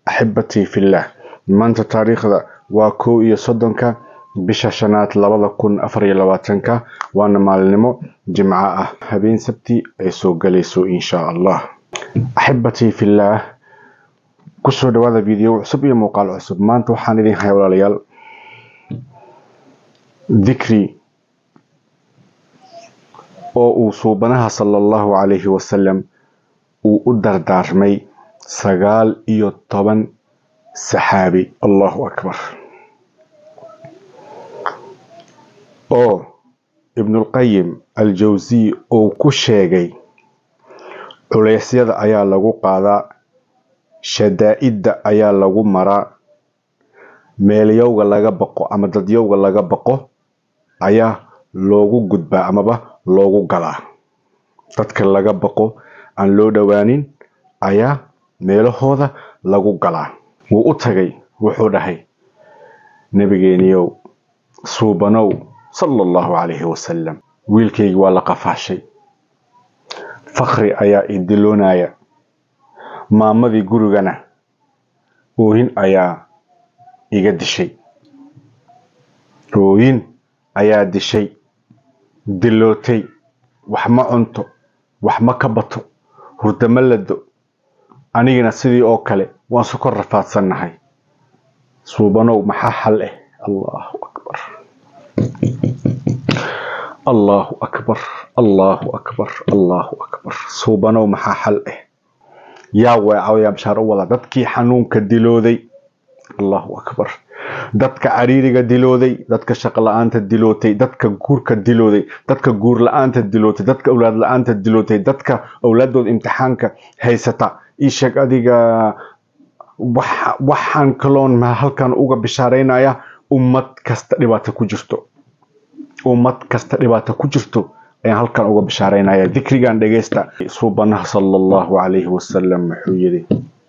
axibatii fillaah maanta taariikhda waa kow iyo soddonka bisha shanaad labada kun afar iyo labaatanka waana maalinimo jimco ah habeen sabti ay soo galayso insha allah axibatii fillaah kusoo dhawaada video cusub iyo muuqaal cusub maanta waxaan idin haya walaalayaal dikri oo uu suubanaha sala allahu calayhi wasalam uu u dardaarmay sagaal iyo toban saxaabi allahu akbar oo ibnulqayim aljawsiy uu ku sheegay culeysyada ayaa lagu qaadaa shadaa-idda ayaa lagu maraa meelyowga laga baqo ama dadyowga laga baqo ayaa loogu gudbaa amaba loogu galaa dadka laga baqo aan loo dhowaanin ayaa meelahooda lagu galaa wuu u tagay wuxuu dhahay nabigeeniyow suubanow sala allahu calayhi wasalam wiilkaygi waa la qafaashay fakri ayaa idiloonaya maamadii gurigana oohin ayaa iga dishay ooyin ayaa dishay dilootay wax ma cunto wax ma ka bato hurdama lado anigana sidii oo kale waan su kor rafaadsannahay suubanow maxaa xal eh allahu akbar allahu akbar allahu akbar allahu akbar suubanow maxaa xal eh yaa weecayaa bashaar u wada dadkii xanuunka dilooday allahu akbar dadka cariiriga dilooday dadka shaqo la-aanta dilootay dadka guurka dilooday dadka guur la-aanta dilootay dadka owlaad la-aanta dilootay dadka owlaadooda imtixaanka haysata isheeg adiga waxaan kaloon halkan uga bishaaraynaya ummad kasta dhibaato ku jirto ummad kasta dhibaato ku jirto ayaan halkan uga bishaaraynaya dikrigan dhegeysta suubanaha sala allahu calayhi wasalam wuxuu yidhi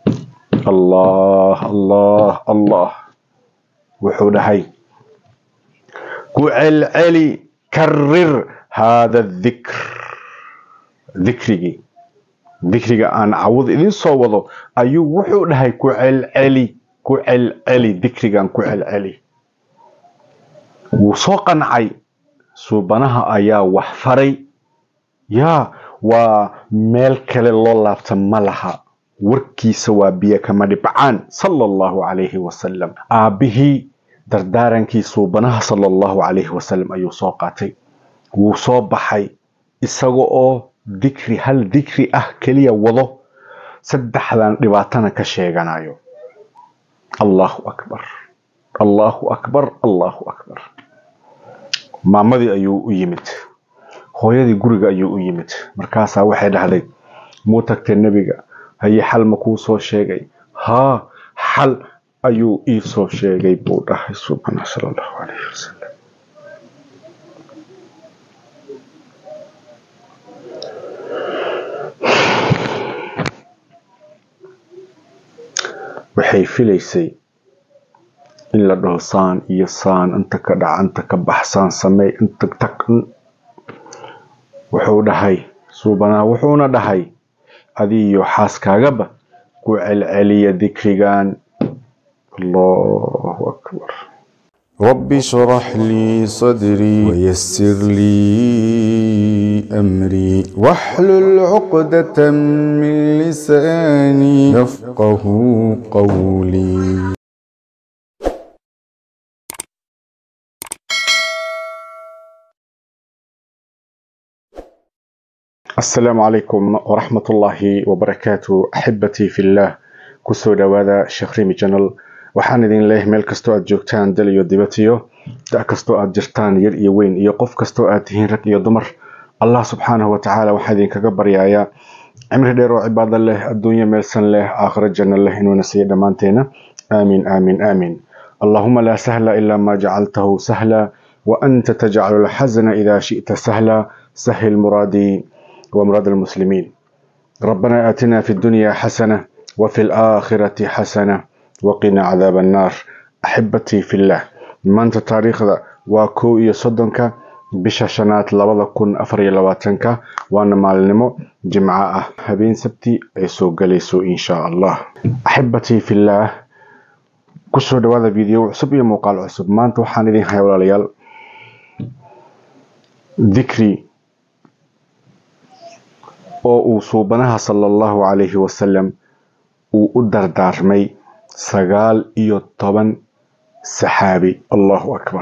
allah allah allah wuxuu dhahay ku celceli karir haada dikr dikrigii dikriga aan cawud idin soo wado ayuu wuxuu dhahay ku celceli ku celceli dikrigan ku celceli wuu soo qancay suubanaha ayaa wax faray yaa waa meel kale loo laabta ma laha warkiisa waa biyo kama dhibcaan sala allahu calayhi wasalam aabbihii dardaarankii suubanaha sala allahu calayhi wasalam ayuu soo qaatay wuu soo baxay isaga oo dikri hal dikri ah keliya wado saddexdan dhibaatana ka sheeganayo allahu akbar allahu akbar allahu akbar maamadii ayuu u yimid hooyadii guriga ayuu u yimid markaasaa waxay dhahday muu tagtay nebiga haye xal ma kuu soo sheegay haa xal ayuu ii soo sheegay buu dhahay subxaana sala allahu calayhi wasalam waxay filaysay in la dhaho saan iyo saan inta ka dhac inta ka baxsaan sameey inta tag wuxuu dhahay suubanaa wuxuuna dhahay adiiyo xaaskaagaba ku celceliya dikrigan allahu akbar رب اشرح لي صدري ويسر لي أمري واحلل عقدة من لساني يفقه قولي asalaamu calaykum waraxmat ullaahi wabarakaatu axibatii fillaah kusoo dhawaada sheekh rimi janal waxaan idin leeyahay meel kastoo aad joogtaan dal iyo dibatiyo da kastoo aad jirtaan yar iyo weyn iyo qof kastoo aad tihiin rag iyo dumar allah subxaanahu watacaala waxaa idinkaga baryayaa cimri dheer oo cibaado leh adduunyo meelsan leh aakhiro janno leh inuuna siiyo dhammaanteena aamiin aamiin aamiin allahuma laa sahla ilaa maa jacaltahu sahla wa anta tajcalu lxasana idaa shi'ta sahla sahil muraadii ومراد المسلمين ربنا آتنا في الدنيا حسنة وفي الآخرة حسنة وقنا عذاب النار أحبتي في الله maanta taariikhda waa kow iyo soddonka bisha shanaad labada kun afar iyo labaatanka waana maalinimo jimco ah habeen sabti ay soo galayso insha allah axibatii fillaah kusoo dhawaada video cusub iyo muuqaal cusub maanta waxaan idin haya walaalayaal dikri oo uu suubanaha sala allahu calayhi wasalam uu u dardaarmay sagaal iyo toban saxaabi allahu akbar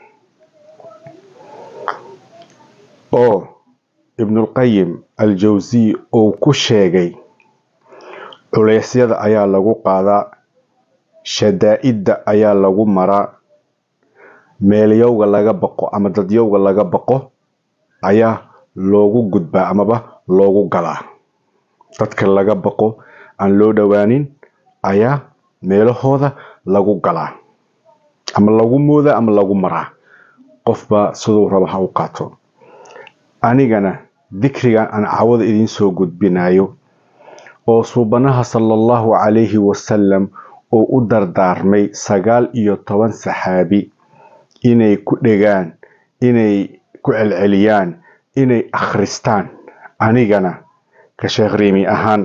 oo ibnulqayim aljawsiy uu ku sheegay culeysyada ayaa lagu qaadaa shadaa-idda ayaa lagu maraa meelyowga laga baqo ama dadyowga laga baqo ayaa loogu gudbaa amaba loogu galaa dadka laga baqo aan loo dhowaanin ayaa meelahooda lagu galaa ama lagu moodaa ama lagu maraa qofba siduu raba ha u qaato anigana dikrigan aan cawada idiin soo gudbinayo oo suubanaha sala allahu calayhi wasalam oo u dardaarmay sagaal iyo toban saxaabi inay ku dhegaan inay ku celceliyaan inay akhristaan anigana ka sheekh riimi ahaan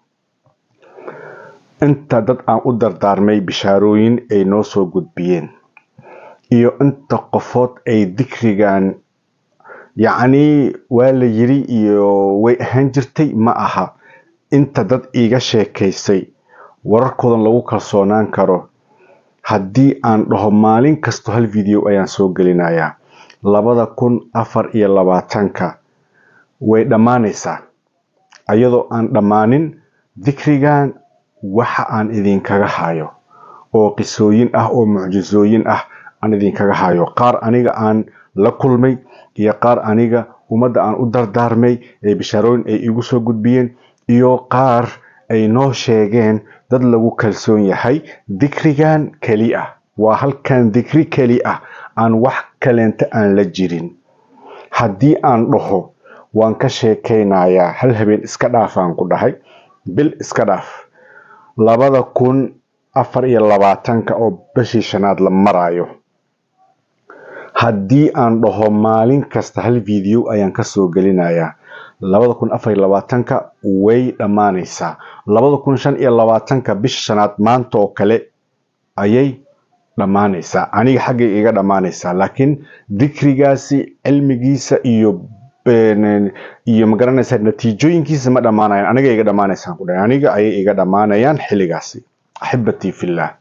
inta dad aan u dardaarmay bishaarooyin ay noo soo gudbiyeen iyo inta qofood ay dikrigan yacnii waa la yiri iyo way ahaan jirtay ma aha inta dad iiga sheekaysay wararkoodan lagu kalsoonaan karo haddii aan dhaho maalin kasto hal video ayaan soo gelinayaa labada kun afar iyo labaatanka way dhammaanaysaa iyadoo aan dhammaanin dikrigan waxa aan idinkaga hayo oo qisooyin ah oo mucjisooyin ah aan idinkaga hayo qaar aniga aan la kulmay iyo qaar aniga ummadda aan u dardaarmay ee bishaarooyin ay igu soo gudbiyeen iyo qaar ay noo sheegeen dad lagu kalsoon yahay dikrigan keli ah waa halkan dikri keli ah aan wax kaleenta aan la jirin haddii aan dhaho waan ka sheekaynayaa hal habeen iska dhaafaan ku dhahay bil iska dhaaf labada kun afar iyo labaatanka oo bishii shanaad la maraayo haddii aan dhaho maalin kasta hal video ayaan kasoo gelinayaa labada kun afar iyo labaatanka way dhammaanaysaa labada kun shan iyo labaatanka bisha shanaad maanta oo kale ayay dhammaanaysaa aniga xaggay iga dhammaanaysaa laakiin dikrigaasi cilmigiisa iyo iyo magaranaysaa natiijooyinkiisa ma dhammaanayan aniga iga dhammaanaysaan ku dhahay aniga ayay iga dhammaanayaan xilligaasi axibatii fillah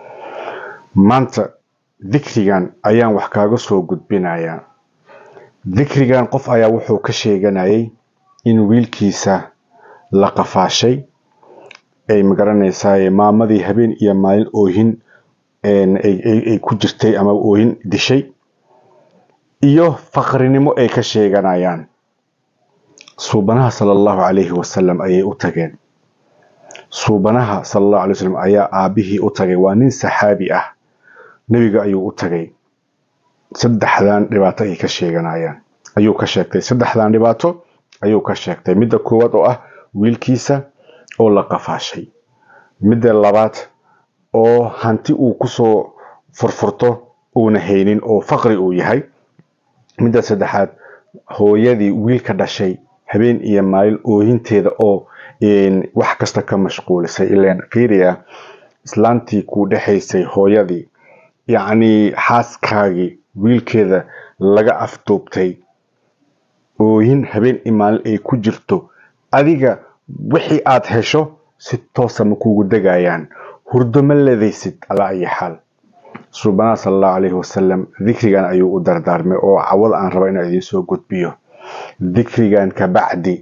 maanta dikrigan ayaan wax kaaga soo gudbinayaa dikrigan qof ayaa wuxuu ka sheeganayay in wiilkiisa la qafaashay ay magaranaysaa maamadii habeen iyo maalin oohin ay ku jirtay ama oohin dishay iyo faqrinimo ay ka sheeganayaan suubanaha sala allahu calayhi wasalam ayay u tageen suubanaha sala allahu alay wasalam ayaa aabihii u tagay waa nin saxaabi ah nebiga ayuu u tagay saddexdan dhibaato ay ka sheeganayaan ayuu ka sheegtay saddexdan dhibaato ayuu ka sheegtay midda koowaad oo ah wiilkiisa oo la qafaashay midda labaad oo hanti uu kusoo furfurto uuna haynin oo faqri uu yahay midda saddexaad hooyadii wiilka dhashay habeen iyo maalin oohinteeda oo wax kasta ka mashquulisay ilan fiiriya islaantii kuu dhexaysay hooyadii yacnii xaaskaagii wiilkeeda laga afduubtay oohin habeen iyo maalin ay ku jirto adiga wixii aad hesho si toosa ma kuugu degayaan hurdo ma ledaysid alaa ayi xaal suubanaha sala allahu calayhi wasalam dikrigan ayuu u dardaarmay oo cawada aan raba inaan idiin soo gudbiyo dikrigan kabacdi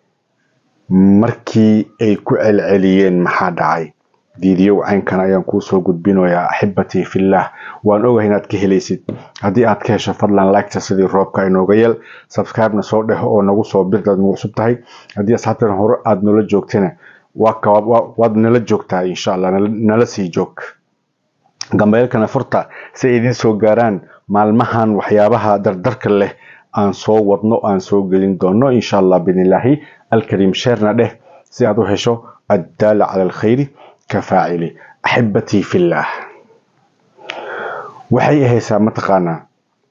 markii ay ku celceliyeen maxaa dhacay diidiyow caynkan ayaan kuu soo gudbinayaa axibatii fillah waan ogahay inaad ka helaysid haddii aad ka hesho fadlan liketa sidii roobka inooga yeel subscribe-na soo dheho oo nagu soo birdaad nagu cusub tahay haddii asxaabtan hore aada noola joogtana waad nala joogtaa insha allah nala sii joog gambeelkana furta si ay idiin soo gaaraan maalmahan waxyaabaha dardarka leh aan soo wadno aan soo gelin doono insha allah biidnillaahi alkariim sheerna dheh si aad u hesho addaala cala alkhayri ka faacili axibatii fillaah waxay ahaysaa mataqaanaa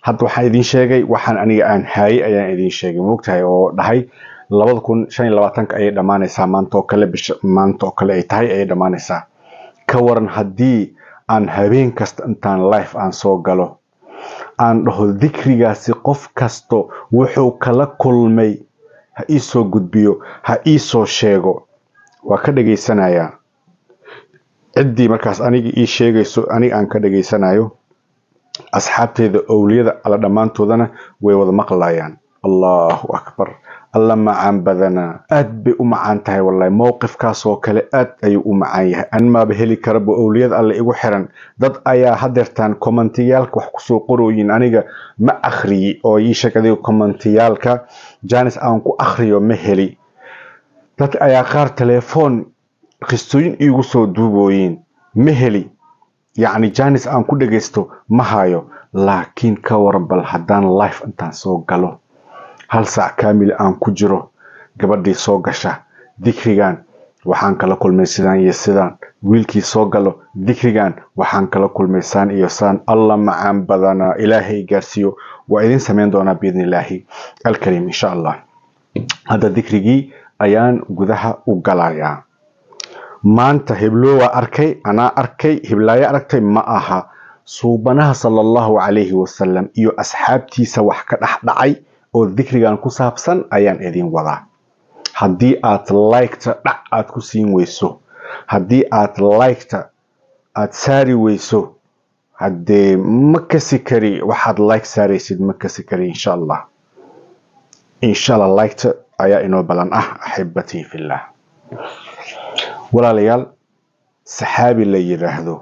hadda waxaan idiin sheegay waxaan aniga aan haayay ayaan idiin sheegay moogtahay oo dhahay labada kun shan iyo labaatanka ayay dhammaanaysaa maanta oo kale bisha maanta oo kale ay tahay ayay dhammaanaysaa ka waran haddii aan habeen kasta intaan life aan soo galo aan dhaho dikrigaasi qof kasto wuxuu kala kulmay ha ii soo gudbiyo ha ii soo sheego waa ka dhegaysanayaa ciddii markaas aniga ii sheegayso aniga aan ka dhegaysanayo asxaabteeda owliyada alla dhammaantoodana way wada maqlayaan allahu akbar alla macaan badanaa aad bay u macaan tahay wallahi mowqifkaasoo kale aad ayuu u macaan yahay anmaaba heli karaba owliyada alle igu xiran dad ayaa hadeertaan kommentiyaalka wax kusoo qorooyin aniga ma akhriyi oo ii sheeg adiga kommentiyaalka janis aan ku akhriyo ma heli dad ayaa qaar telefoon qistooyin iigu soo duubooyin ma heli yacni janis aan ku dhagaysto ma hayo laakiin ka waran bal haddaan life intaan soo galo hal saac kaamil aan ku jiro gabadhii soo gasha dikrigan waxaan kala kulmay sidaan iyo sidaan wiilkii soo galo dikrigan waxaan kala kulmay saan iyo saan alla macaan badanaa ilaahay gaarsiiyo waa idin samayn doonaa biidni illaahi alkariim insha allah hadda dikrigii ayaan gudaha u galayaa maanta heblowaa arkay anaa arkay heblaayo aragtay ma aha suubanaha sala allahu calayhi wasalam iyo asxaabtiisa wax ka dhex dhacay oo dikrigan ku saabsan ayaan idin wadaa haddii aad liketa dhac aad ku siin weyso haddii aad liketa aad saari weyso haddee ma kasi kari waxaad like saaraysid ma kasi kari insha allah insha allah liketa ayaa inoo balan ah axibatii fillah walaalayaal saxaabi la yidhaahdo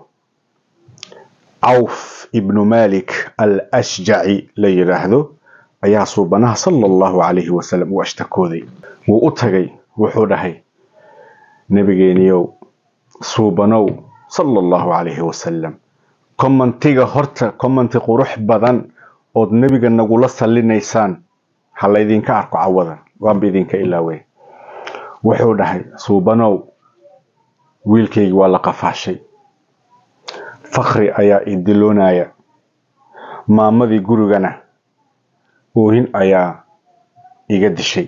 cawf ibnu malik al ashjaci la yidhaahdo ayaa suubanaha sala allahu calayhi wasalam u ashtakooday wuu u tagay wuxuu dhahay nebigeeniyow suubanow sala allahu calayhi wasalam commentiga horta commenti qurux badan ood nebiga nagula sallinaysaan ha laydinka arko cawada waanba idinka ilaawey wuxuu dhahay suubanow wiilkaygi waa la qafaashay fakri ayaa idiloonaya maamadii gurigana ooyin ayaa iga dishay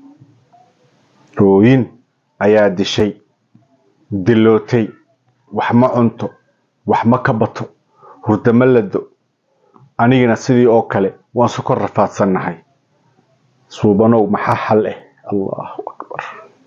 ooyin ayaa dishay dilootay wax ma cunto wax ma ka bato hurda ma lado anigana sidii oo kale waan su kor rafaadsannahay suubanow maxaa xal eh allahu akbar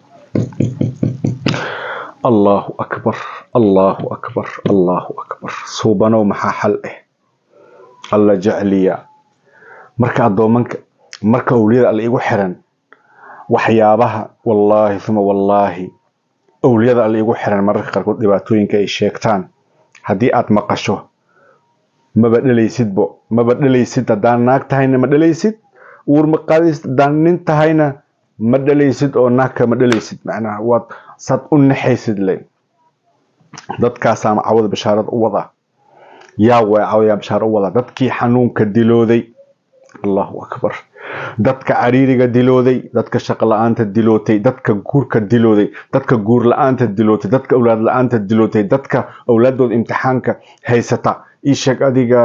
allahu akbar allahu akbar allahu akbar suubanow maxaa xal eh alla jecliya marka addoomanka marka owliyada alle igu xiran waxyaabaha wallaahi uma wallaahi owliyada alle igu xiran mararka qaarkood dhibaatooyinka ay sheegtaan haddii aad maqasho maba dhelaysidbo maba dhelaysid haddaan naag tahayna ma dhelaysid uur ma qaadaysid haddaan nin tahayna ma dhelaysid oo naagka ma dhelaysid macnaha waad saad u naxaysid le dadkaasaa cawada bashaarada u wadaa yaa waa cawada bashaara u wadaa dadkii xanuunka dilooday allahu akbar dadka cariiriga dilooday dadka shaqo la-aanta dilootay dadka guurka dilooday dadka guur la-aanta dilootay dadka owlaad la-aanta dilootay dadka owlaadooda imtixaanka haysata ii sheeg adiga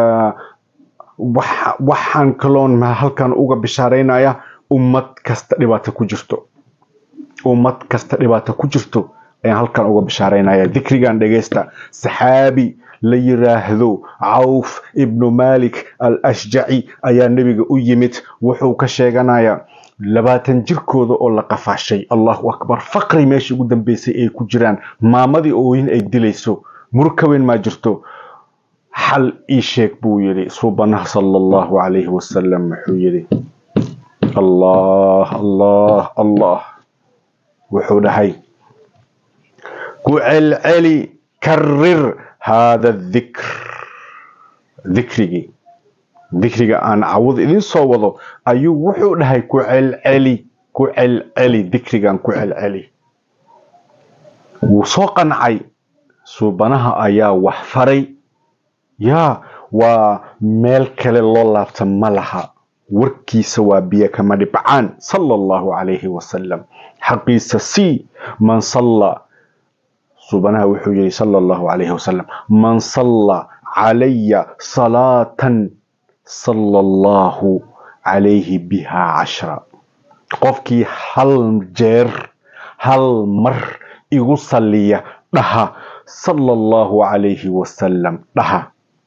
waxaan kaloon halkan uga bishaaraynaya ummad kasta dhibaato ku jirto ummad kasta dhibaato ku jirto ayaan halkan uga bishaaraynaya dikrigan dhegaysta saxaabi la yiraahdo cawf ibnu malik al ashjaci ayaa nebiga u yimid wuxuu ka sheeganayaa labaatan jirkooda oo la qafaashay allahu akbar faqri meeshii ugu dambeysay ay ku jiraan maamadii ooyin ay dilayso murka weyn maa jirto xal ii sheeg buu yidhi suubanaha sala allahu calayhi wasalam wuxuu yidhi allah allah allah wuxuu dhahay ku celceli karir hada dikr dikrigii dikriga aan cawad idin soo wado ayuu wuxuu dhahay ku celceli ku celceli dikrigan ku celceli wuu soo qancay suubanaha ayaa wax faray yaa waa meel kale loo laabta ma laha warkiisa waa biyo kama dhibcaan sala allahu calayhi wasalam xaqiisa sii man salla suubanaha wuxuu yihi sala allahu calayhi wasalam man salla calaya salaatan sala allahu calayhi bihaa cashra qofkii hal jeer hal mar igu saliya dhaha sala allahu calayhi wasalam dhaha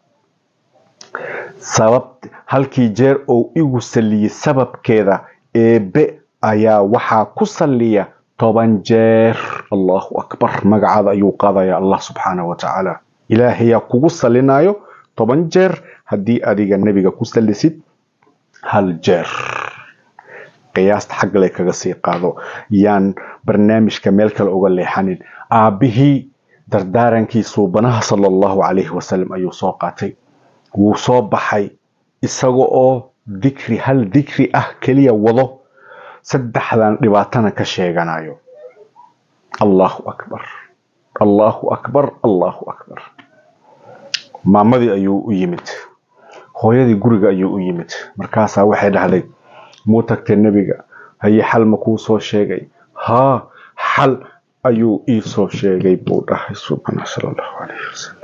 sabab halkii jeer oo igu saliyey sababkeeda eebe ayaa waxaa ku saliya toban jeer allahu akbar magacaada ayuu qaadaya allah subxaanahu wa tacaala ilaahayaa kugu salinayo toban jeer haddii adiga nebiga ku salisid hal jeer qiyaasta xaggale kaga sii qaado yaan barnaamijka meel kale uga leexanin aabbihii dardaaranki suubanaha sala allahu calayhi wasalam ayuu soo qaatay wuu soo baxay isaga oo dikri hal dikri ah keliya wado saddexdan dhibaatana ka sheeganayo allahu akbar allahu akbar allahu akbar maamadii ayuu u yimid hooyadii guriga ayuu u yimid markaasaa waxay dhahday muu tagtay nebiga haye xal ma kuu soo sheegay haa xal ayuu ii soo sheegay buu dhahay subxaana sala allahu calayhi wasalam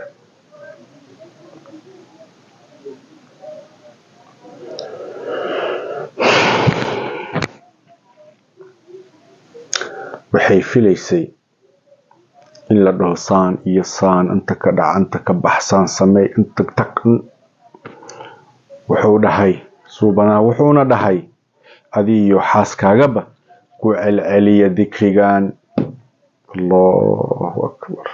waxay filaysay in la dhaho saan iyo saan inta ka dhac inta ka baxsaan sameey inta tag wuxuu dhahay suubanaa wuxuuna dhahay adi iyo xaaskaagaba ku celceliya dikrigan allahu akbar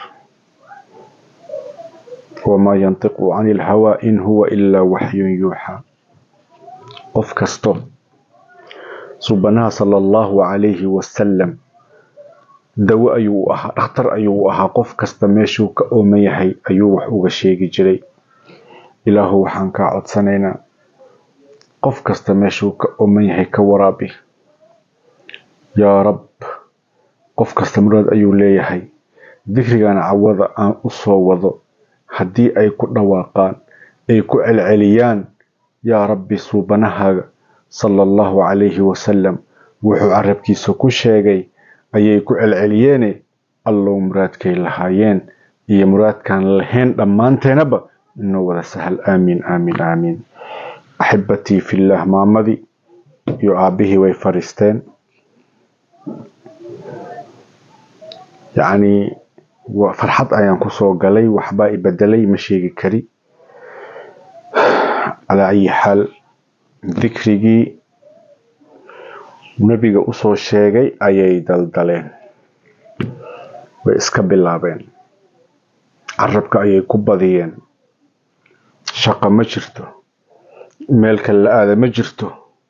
wamaa yantiqu cani ilhawaa in huwa ilaa waxyun yuuxaa qof kasto suubanaha sala allahu calayhi wasalam dawo ayuu u ahaa dhakhtar ayuu u ahaa qof kasta meeshuu ka ooman yahay ayuu wax uga sheegi jiray ilaahu waxaan kaa codsanaynaa qof kasta meeshuu ka ooman yahay ka waraabi yaa rab qof kasta muraad ayuu leeyahay dikrigana cawada aan u soo wado haddii ay ku dhawaaqaan ay ku celceliyaan yaa rabbi suubanahaaga sala allahu calayhi wasalam wuxuu carabkiisa ku sheegay ayay ku celceliyeene allow muraadkay lahaayeen iyo muraadkaan lahayn dhammaanteenaba inoo wada sahal aamiin aamiin aamiin axibatii fillaah maamadii iyo aabbihii way fariisteen yacnii farxad ayaan kusoo galay waxbaa i bedelay ma sheegi kari calaa ayi xaal dikrigii nebiga usoo sheegay ayay daldaleen way iska bilaabeen carabka ayay ku badiyeen shaqo ma jirto meel kale la aada ma jirto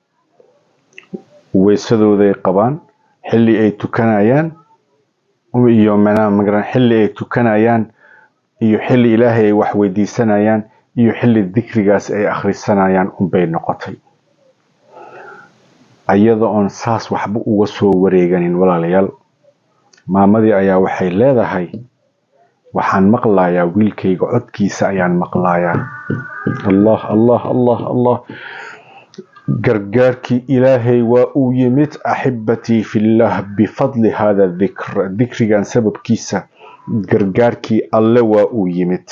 weysadooday qabaan xilli ay tukanayaan iyo mnaa xilli ay tukanayaan iyo xilli ilaahay ay wax weydiisanayaan iyo xilli dikrigaas ay akhrisanayaan unbay noqotay iyada oon saas waxba uga soo wareeganin walaalayaal maamadii ayaa waxay leedahay waxaan maqlayaa wiilkayga codkiisa ayaan maqlayaa allah allah allah allah gargaarkii ilaahay waa uu yimid axibatii fillah bifadli hada dikr dikrigan sababkiisa gargaarkii alle waa uu yimid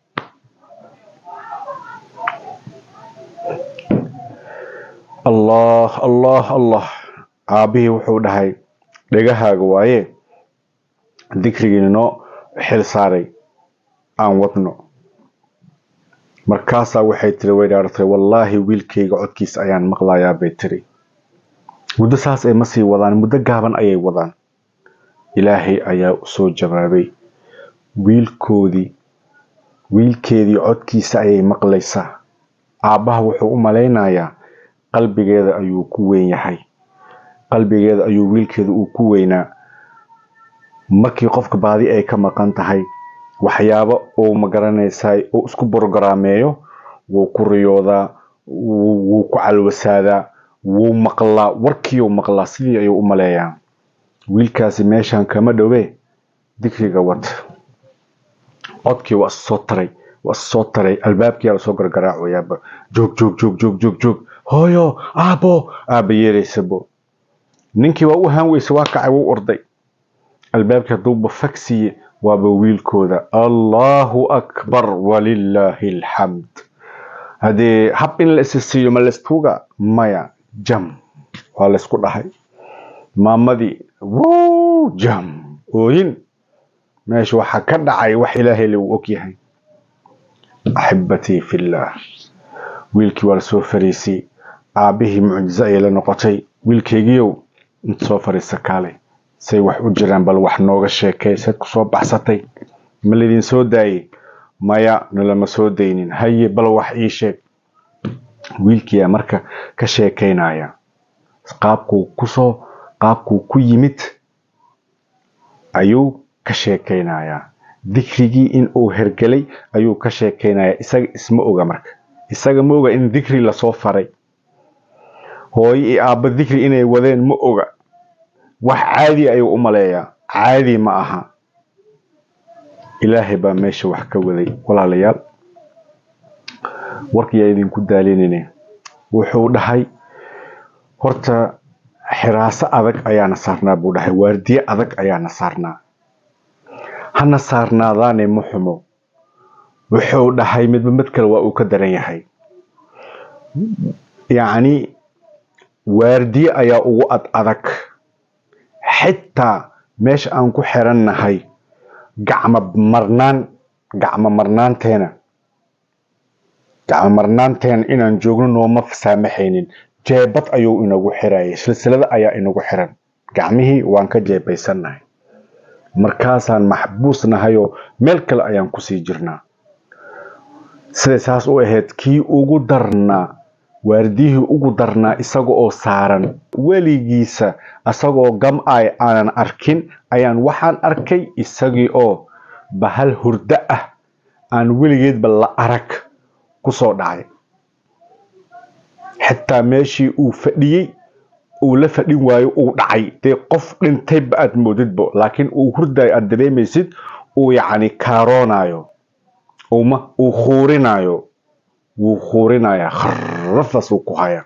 allah allah allah aabbihii wuxuu dhahay dhegahaaga waaye dikrigii noo xil saaray aan wadno markaasaa waxay tiri way dhaartay wallaahi wiilkayga codkiisa ayaan maqlayaa bay tiri muddo saas ay ma sii wadaan muddo gaaban ayay wadaan ilaahay ayaa usoo jawaabay wiilkoodii wiilkeedii codkiisa ayay maqlaysaa aabbaha wuxuu u malaynayaa qalbigeeda ayuu ku weyn yahay qalbigeeda ayuu wiilkeeda uu ku weynaa markii qofka baadi ay ka maqan tahay waxyaabo uu magaranaysaa uu isku borogarameeyo wuu ku riyoodaa wuu ku calwasaadaa wuu maqlaa warkiiuu maqlaa sidii ayuu u maleeyaa wiilkaasi meeshan kama dhowe dikriga wad codkii waa issoo taray waa issoo taray albaabkiyaa lasoo gargaraacoyaaba joog joog joog joog joog joog hooyo aabo aaba yeelaysabo ninkii waa u haan weyse waa kacay wuu orday albaabkii hadduuba fagsiye waaba wiilkooda allahu akbar walilaahi alxamd haddee hab in la isi siiyo ma laystuuga maya jam waa laysku dhahay maamadii wuu jam ooyin meesha waxaa ka dhacay wax ilaahay lagu og yahay axibatii fillaah wiilkii waa lasoo fariisay aabbihii mucjizo ayay la noqotay wiilkaygiiow inta soo fariisa kaalay say wax u jiraan bal wax nooga sheekay sayd ku soo baxsatay ma laydin soo daayey maya nalama soo daynin haye bal wax ii sheeg wiilkiiyaa marka ka sheekaynaya qaabkuu kusoo qaabkuu ku yimid ayuu ka sheekaynayaa dikrigii in uu hergelay ayuu ka sheekaynayaa isaga isma oga marka isaga ma oga in dikri lasoo faray hooyo iyo aabba dikri inay wadeen ma oga wax caadi ayuu u maleeyaa caadi ma aha ilaahay baa meesha wax ka waday walaalayaal warkiyaa idinku daalinine wuxuu dhahay horta xiraaso adag ayaana saarnaa buu dhahay waardiye adag ayaana saarnaa hana saarnaadaane ma xumo wuxuu dhahay midba mid kale waa uu ka daran yahay yacni waardiye ayaa ugu ad adag xitaa meesha aan ku xirannahay gacmo marnaan gacmo marnaanteena gacmo marnaanteena inaan joogno nooma saamaxaynin jeebad ayuu inagu xirayay silsilada ayaa inagu xiran gacmihii waan ka jeebaysannahay markaasaan maxbuus nahayoo meel kale ayaan kusii jirnaa siday saas u ahayd kii ugu darnaa waardiyihii ugu darnaa isaga oo saaran weligiisa isagoo gam-ay aanan arkin ayaan waxaan arkay isagii oo bahal hurdo ah aan weligeedba la arag kusoo dhacay xitaa meeshii uu fadhiyey uu la fadhin waayo uu dhacay dee qof dhintayba aad moodidbo laakiin uu hurdayo aad dareemaysid uu yacni kaaroonayo uma uu khuurinayo wuu khuurinayaa kharafas uu ku hayaa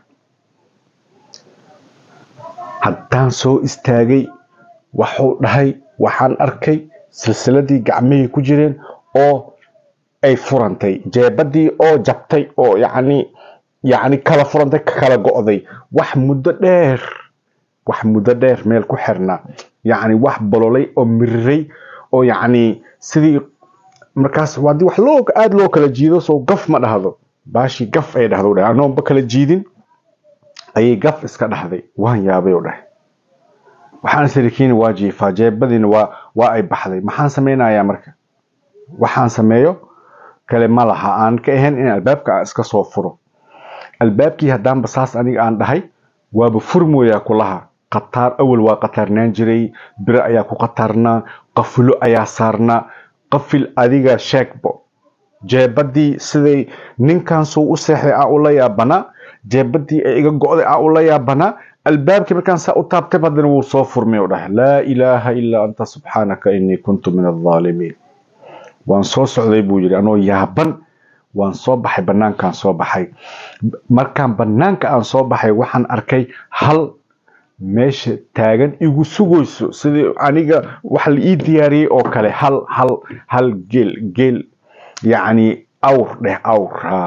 haddaan soo istaagay waxuu dhahay waxaan arkay silsiladii gacmihii ku jireen oo ay furantay jeebadii oo jabtay oo yacni yacni kala furantay ka kala go'day wax muddo dheer wax muddo dheer meel ku xirnaa yacni wax bololay oo miriray oo yacni sidii markaas haddii wax loo aada loo kala jiido soo gaf ma dhahdo baashii gaf ay dhahdo dhahay anoonba kala jiidin ayay gaf iska dhahday waan yaabay oo dhahay waxaan sarikiina waa jiifaa jeebadiina waa waa ay baxday maxaan sameynayaa marka waxaan sameeyo kale ma laha aan ka ahayn in albaabka aan iska soo furo albaabkii haddaanba saas aniga aan dhahay waaba furmooyaa kulaha qataar awal waa qataarnaan jiray biro ayaa ku qataarnaa qafilo ayaa saarnaa qafil adiga sheegbo jeebadii siday ninkan suu u seexday aan ula yaabanaa jeebadii ay iga go'day aan ula yaabanaa albaabkii markaan saa u taabtay haddana wuu soo furmay oo dhahay laa ilaaha ilaa anta subxaanaka inii kuntu min aldaalimiin waan soo socday buu yidhi anoo yaaban waan soo baxay banaankaan soo baxay markaan banaanka aan soo baxay waxaan arkay hal meesha taagan igu sugayso sidii aniga wax la ii diyaariyey oo kale hal hal hal geel geel yacni awr dheh awr ha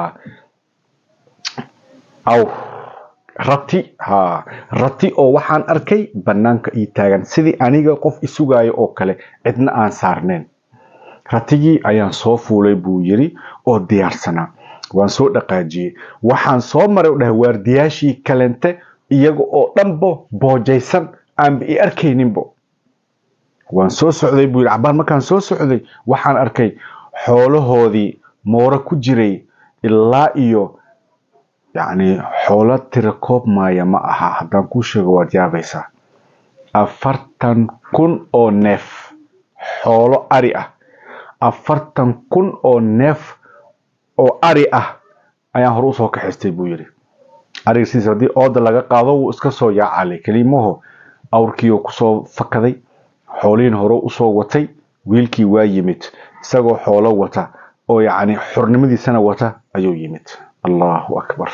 awr rati ha rati oo waxaan arkay banaanka ii taagan sidii aniga qof isugaayo oo kale cidna aan saarneen ratigii ayaan soo fuulay buu yiri oo diyaarsanaa waan soo dhaqaajiyey waxaan soo maray dhahay waardiyaashii kalente iyaga oo dhanbo boojaysan aanba i arkayninbo waan soo socday buu yidhi cabaan markaan soo socday waxaan arkay xoolahoodii mooro ku jiray ilaa iyo yacni xoolo tira koob maaya ma aha haddaan kuu sheego waad yaabaysaa afartan kun oo neef xoolo ari ah afartan kun oo neef oo ari ah ayaan hore usoo kaxaystay buu yidhi ariga sidiis haddii ooda laga qaado wuu iska soo yaacalay kelimaho awrkiioo kusoo fakaday xoolihiin hore usoo watay wiilkii waa yimid isagoo xoolo wata oo yacni xornimadiisana wata ayuu yimid allahu akbar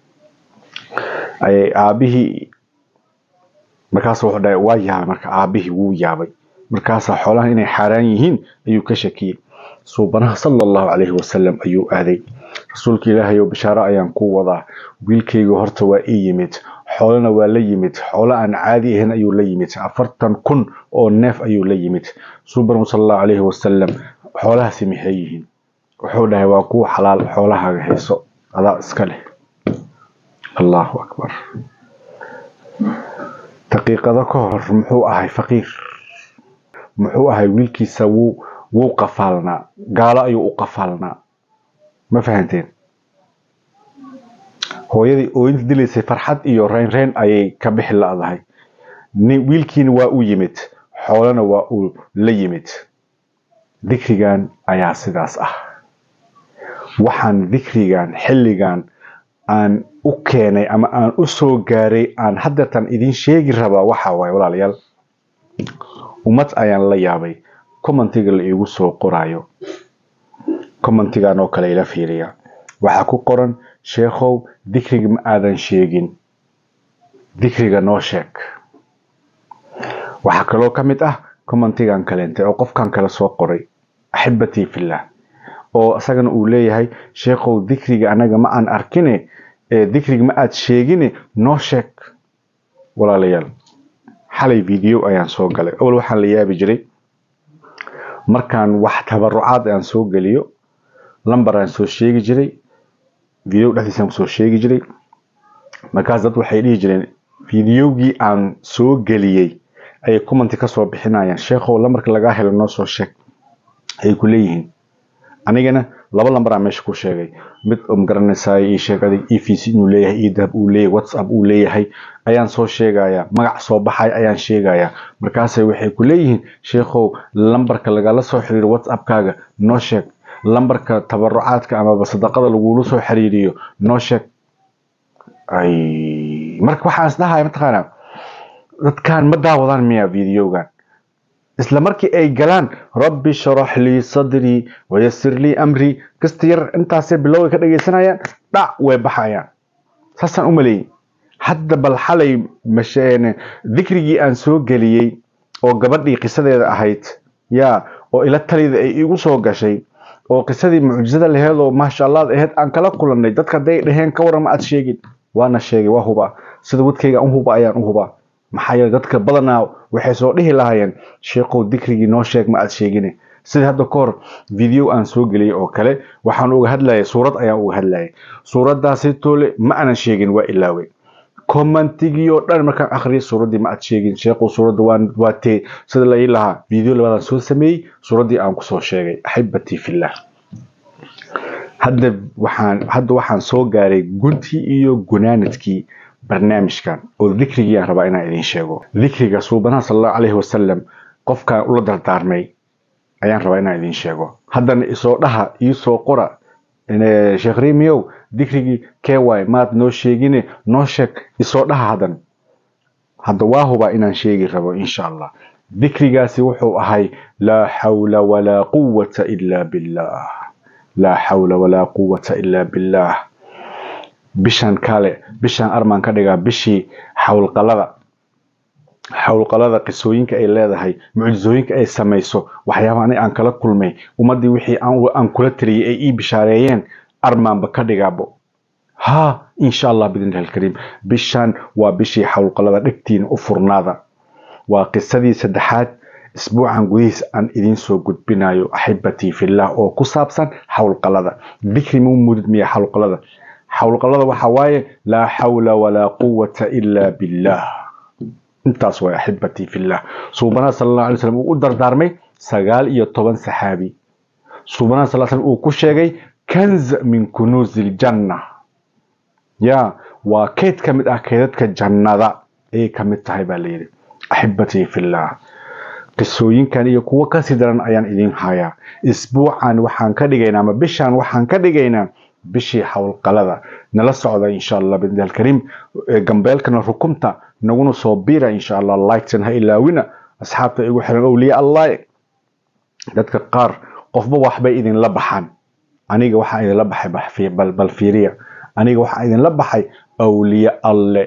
ayay aabihii markaas wuxuu dhahay waa yaabay marka aabihii wuu yaabay markaasaa xoolahan inay xaaraan yihiin ayuu ka shakiyey suubanaha sala allahu calayhi wasalam ayuu aaday rasuulka ilaahay oo bishaaro ayaan ku wadaa wiilkayga horta waa ii yimid xoolana waa la yimid xoolo aan caadi ahayn ayuu la yimid afartan kun oo neef ayuu la yimid suuban sala allahu calayhi wasalam xoolahaasi maxay yihiin wuxuu dhahay waa kuwa xalaal xoolahaaga hayso adaa iska leh allahu akbar daqiiqado ka hor muxuu ahay faqiir muxuu ahay wiilkiisa wuu wuu qafaalnaa gaalo ayuu u qafaalnaa ma fahanteen hooyadii ooyinta dilaysay farxad iyo reynreyn ayay ka bixi la-dahay wiilkiina waa u yimid xoolana waa uu la yimid dikrigan ayaa sidaas ah waxaan dikrigan xilligan aan u keenay ama aan u soo gaaray aan haddeertan idin sheegi rabaa waxa waaye walaalayaal ummad ayaan la yaabay commentiga la iigu soo qoraayo commentigan oo kale ila fiiriya waxaa ku qoran sheekhow dikriga ma aadan sheegin dikriga noo sheeg waxaa kaloo ka mid ah commentigan kaleente oo qofkan kale soo qoray axibatii fillah oo isagana uu leeyahay sheekhow dikriga anaga ma aan arkine dikriga ma aad sheegine noo sheeg walaalayaal xalay video ayaan soo galay awal waxaan la yaabi jiray markaan wax tabarucaad aan soo geliyo lamber aan soo sheegi jiray video dhexdiisaan kusoo sheegi jiray markaas dad waxay dhihi jireen videogii aan soo geliyey ayay commenti kasoo bixinayaan sheekhow lambarka lagaa helo noo soo sheeg ayay ku leeyihiin anigana laba lambaraa meesha ku sheegay mid magaranaysaay ii sheeg adig e v c inuu leeyahay edab uu leeyahay whatsapp uu leeyahay ayaan soo sheegayaa magac soo baxay ayaan sheegayaa markaasay waxay ku leeyihiin sheekhow lambarka lagala soo xiriiro whatsappkaaga noo sheeg lambarka tabarucaadka amaba sadaqada lagula soo xiriiriyo noo sheeg ay marka waxaan isdhahay mataqaanaa dadkan ma daawadaan miya videogan isla markii ay galaan rabbi sharax lii sadrii wayasir lii amrii kasta yar intaasay bilowga ka dhagaysanayaan dhac way baxayaan saasaan u maleeyey hadda bal xalay masheen dikrigii aan soo geliyey oo gabadhii qisadeeda ahayd yaa oo ila talida ay igu soo gashay oo qisadii mucjisada laheed oo maasha allah aheyd aan kala kulannay dadka hadday dhaheen ka waran ma aad sheegin waana sheegay waa huba sida wadkayga u huba ayaan u hubaa maxaa yeele dadka badanaa waxay soo dhihi lahaayeen sheekhow dikrigii noo sheeg ma aad sheegine sida hadda ka hor video aan soo geliyey oo kale waxaan uga hadlayay suurad ayaan uga hadlayay suuradaasi toole ma aanan sheegin waa ilaawey commentigii oo dhan markaan akhriyay suuraddii ma aad sheegin sheekhow suuradda waan waa tee sida la ii lahaa video labaadaan soo sameeyey suuraddii aan kusoo sheegay axibatii fillah hadda waxaan hadda waxaan soo gaaray guntii iyo gunaanadkii barnaamijkan oo dikrigii aan rabaa inaan idiin sheego dikriga suubanaha sala allahu calayhi wasalam qofkaan ula dardaarmay ayaan rabaa inaan idiin sheego haddana isoo dhaha iisoo qora sheekh rimiyow dikrigii kee waay maad noo sheegine noo sheeg isoo dhaha haddan hadda waa hubaa inaan sheegi rabo insha allah dikrigaasi wuxuu ahay laa xawla walaa quwata ila billah laa xawla walaa quwata ila billah bishan kale bishan armaan ka dhigaa bishii xawlqalada xawlqalada qisooyinka ay leedahay mucjisooyinka ay samayso waxyaaba ani aan kala kulmay ummaddii wixii aan kula taliyay ay ii bishaareeyeen armaanba ka dhigaabo ha insha allah bidnillahi alkariim bishan waa bishii xawlqalada dhegtiina u furnaada waa qisadii saddexaad isbuucan gudihiis aan idiin soo gudbinayo axibatii fillah oo ku saabsan xawlqalada dikri mu mudid miya xawlqalada xawlqalada waxa waaye laa xawla walaa quwata ila billah intaas waay axibatii fillah suubanaha sala allahu alay slam uu u dardaarmay sagaal iyo toban saxaabi suubanaha sal slam uu ku sheegay kanz min kunuuzi ljanna ya waa keyd ka mid ah keydadka jannada ayay ka mid tahay baa layidhi axibatii fillah qisooyinkan iyo kuwo kasii daran ayaan idiin hayaa isbuucan waxaan ka dhigaynaa ama bishan waxaan ka dhigaynaa bishii xawlqalada nala socda insha allah bidni alkariim gambeelkana rukunta naguna soo biira insha allah lightsan ha ilaawina asxaabta igu xiran owliya allah dadka qaar qofba waxbay idinla baxaan aniga waxaa idinla baxay bal fiiriya aniga waxaa idinla baxay awliye alle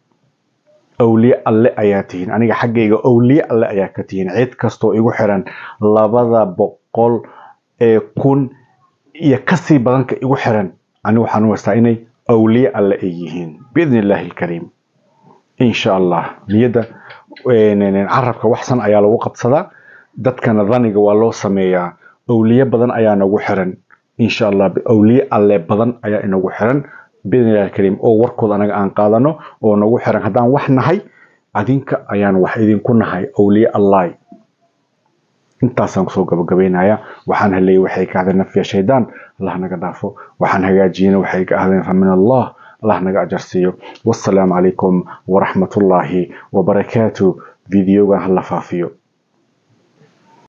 awliye alle ayaa tihiin aniga xaggayga awliye alle ayaa ka tihiin cid kastoo igu xiran labada boqol ee kun iyo kasii badanka igu xiran anigu waxaan u haystaa inay awliye alle ay yihiin biidni illaahi alkariim insha allah niyadda carabka waxsan ayaa lagu qabsadaa dadkana daniga waa loo sameeyaa awliye badan ayaa nagu xiran insha allah awliye alle badan ayaa inagu xiran biidni illahi alkariim oo warkooda anaga aan qaadano oo nagu xiran haddaan wax nahay adinka ayaan wax idinku nahay awliye allahi intaasaan kusoo gabagabeynaya waxaan haleeyay waxay ka ahdeen nafya shaydaan allah naga dhaafo waxaan hagaajiyena waxay ka ahdeen fa min allah allah naga ajarsiiyo wassalaamu calaykum waraxmatullaahi wabarakaatu videogan hala faafiyo